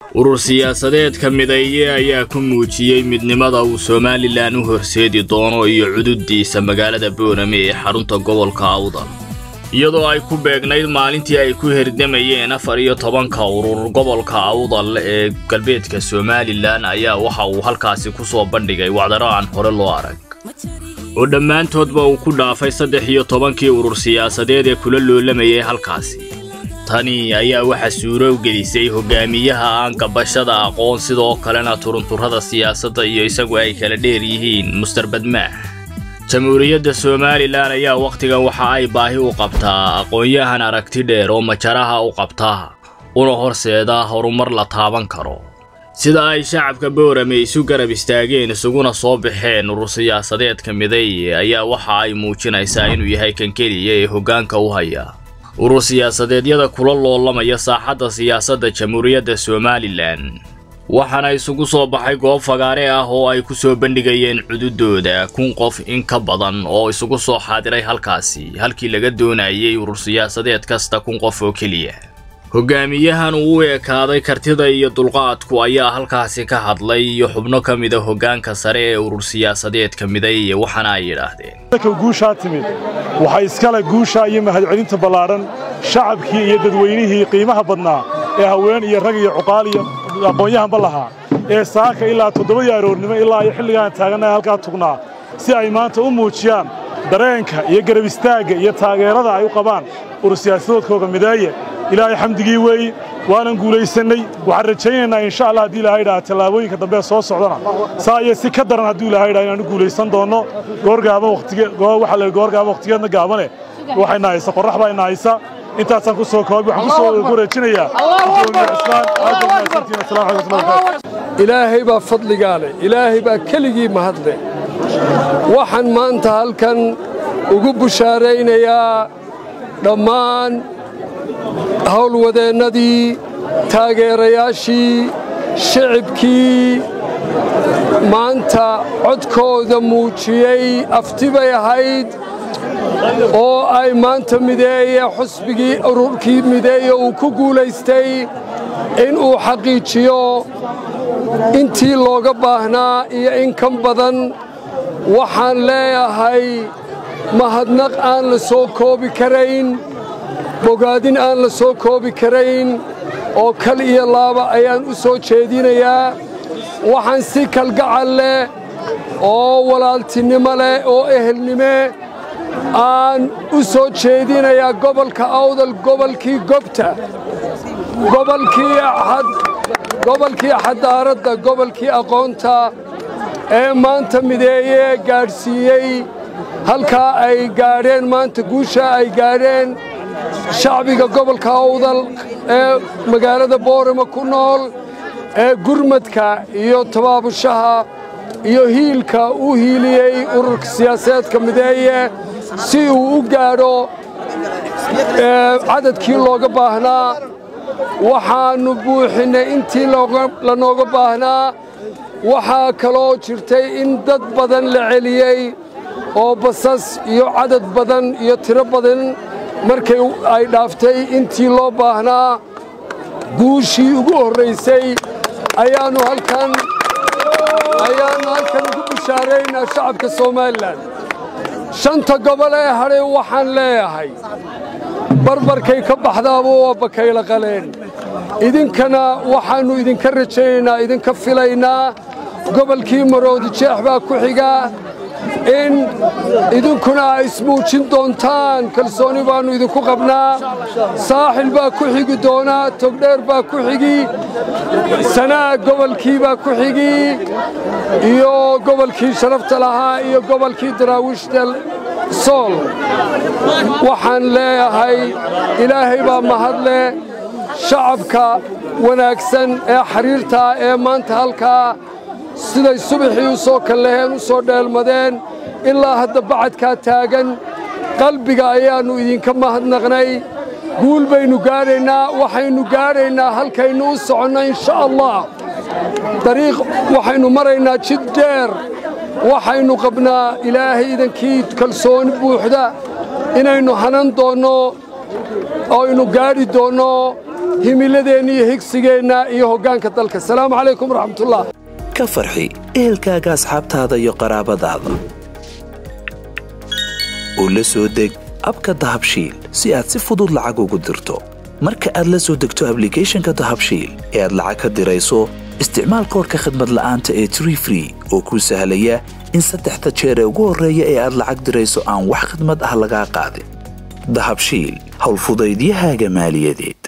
urur siyaasadeedka mideeye ayaa ku muujiyey midnimada uu somalilan u horseedi doono iyo cududdiisa magaalada boorame ee xarunta gobolka awdal iyadoo ay ku beegnayd maalintii ay ku herdamayeen afar iyo tobanka urur gobolka awdal ee galbeedka somalilan ayaa waxa uu halkaasi ku soo bandhigay wacdaro aan hore loo arag oo dhammaantoodba uu ku dhaafay saddex iyo tobankii urur siyaasadeed ee kula loolamayay halkaasi tani ayaa waxa suuro gelisay hogaamiyaha aan gabashada aqoon sidoo kalena turunturrada siyaasadda iyo isagu ay kala dheer yihiin muster badmaax jamhuuriyadda somalilan ayaa wakhtigan waxa ay baahi u qabtaa aqoon-yahan aragti dheer oo majaraha u qabta una horseeda horumar la taaban karo sida ay shacabka boorame isu garab istaageen isuguna soo baxeen urur siyaasadeedka mideeye ayaa waxa ay muujinaysaa inuu yahay kan keliya ee hoggaanka u haya urur siyaasadeedyada kula loolamaya saaxadda siyaasadda jamhuuriyadda somalilan waxaana isugu soo baxay goob fagaare ah oo ay ku soo bandhigayeen cududooda kun qof in ka badan oo isugu soo xaadiray halkaasi halkii laga doonayay urur siyaasadeed kasta kun qof oo keliya hogaamiyahan uu u ekaaday kartida iyo dulqaadku ayaa halkaasi ka hadlay iyo xubno ka mida hoggaanka sare ee urur siyaasadeedka mideeye waxaana ay yidhaahdeen guushaa timid waxaa iskale guusha iyo mahadcelinta ballaadhan shacabkii iyo dadweynihii qiimaha badnaa ee haween iyo rag iyo cuqaal iyo aqoon-yahanba lahaa ee saaka ilaa toddobadii aroornimo ilaa iyo xilligaan taagannahay halkaa tugnaa si ay maanta u muujiyaan dareenka iyo garab istaagga iyo taageerada ay u qabaan urur siyaasadoodkooga mideeye ilaahay xamdigii weeyi waanan guulaysannay waxaan rajaynaynaa insha allah haddii ilahay dhaha tallaabooyinka dambe soo socdana saa iyo si ka daran hadduu ilahay dhaha inaanu guulaysan doonno goorgaaban waxa la goorgaaban wakhtigeedna gaabane waxayna haysa qorrax baa ina haysa intaasaan ku soo koobi waxaan ku soo wareejinayaa gudoomiye cismaan aad baa mahadsantihiin assalamu calaykum warahmatullahi wabarakatuh ilaahay baa fadligaa leh ilaahay baa keligii mahadle waxaan maanta halkan ugu bushaaraynayaa dhammaan howlwadeennadii taageerayaashii shicibkii maanta codkooda muujiyey afti bay ahayd oo ay maanta mideeye xusbigii ururkii mideeye uu ku guulaystay inuu xaqiijiyo intii looga baahnaa iyo in kan badan waxaan leeyahay mahadnaq aan la soo koobi karayn bogaadin aan la soo koobi karayn oo kal iyo laaba ayaan u soo jeedinayaa waxaan si kalgacal leh oo walaaltinimo leh oo ehelnime aan u soo jeedinayaa gobolka awdal gobolkii gobta gobolkii xadaaradda gobolkii aqoonta ee maanta mideeye gaadhsiiyey halkaa ay gaadheen maanta guushaa ay gaadheen shacbiga gobolka awdal ee magaalada boorama ku nool ee gurmadka iyo tabaabushaha iyo hiilka u hiiliyey ururka siyaasadeedka mideeye si uu u gaadho cadadkii looga baahnaa waxaannu buuxinnay intii lanooga baahnaa waxaa kaloo jirtay in dad badan la celiyey oo basas iyo cadad badan iyo tiro badan markay ay dhaaftay intii loo baahnaa guushii ugu horraysay ayaannu halkan ayaannu halkan ugu bushaaraynaa shacabka somalilan shanta gobol ee hadhay waxaan leeyahay barbarkay ka baxdaaba waa bakayla qaleen idinkana waxaannu idinka rajaynaynaa idinka filaynaa gobolkii maroodi jeex baa ku xigaa in idinkuna ay ismuujin doontaan kalsooni baannu idinku qabnaa saaxil baa ku xigi doonaa togdheer baa ku xigi sanaag gobolkii baa ku xigi iyo gobolkii sharafta lahaa iyo gobolkii daraawiishta sool waxaan leeyahay ilaahay baa mahadle shacabka wanaagsan ee xiriirtaa ee maanta halkaa siday subaxii u soo kallaheen u soo dheelmadeen ilaa hadda bacadkaa taagan qalbiga ayaannu idinka mahadnaqnay guul baynu gaadhaynaa waxaynu gaadhaynaa halkaynu u soconno insha allah dariiq waxaynu maraynaa jid dheer waxaynu qabnaa ilaahay idankii kalsooni buuxda inaynu hanan doonno oo aynu gaadhi doonno himiladeenna iyo higsigeenna iyo hoggaanka dalka asalaamu calaykum waraxmatullah ka farxi ehelkaaga asxaabtaada iyo qaraabadaada oo la soo deg abka dahabshiil si aad si fudud lacag ugu dirto marka aad la soo degto ablicathonka dahabshiil ee aad lacag ka dirayso isticmaal koorka khadmad la'aanta ee tree free oo kuu sahlaya in saddexda jeer ee ugu horreeya ee aad lacag dirayso aan wax khadmad ah lagaa qaadin dahabshiil howlfudaydiyahaaga maaliyadeed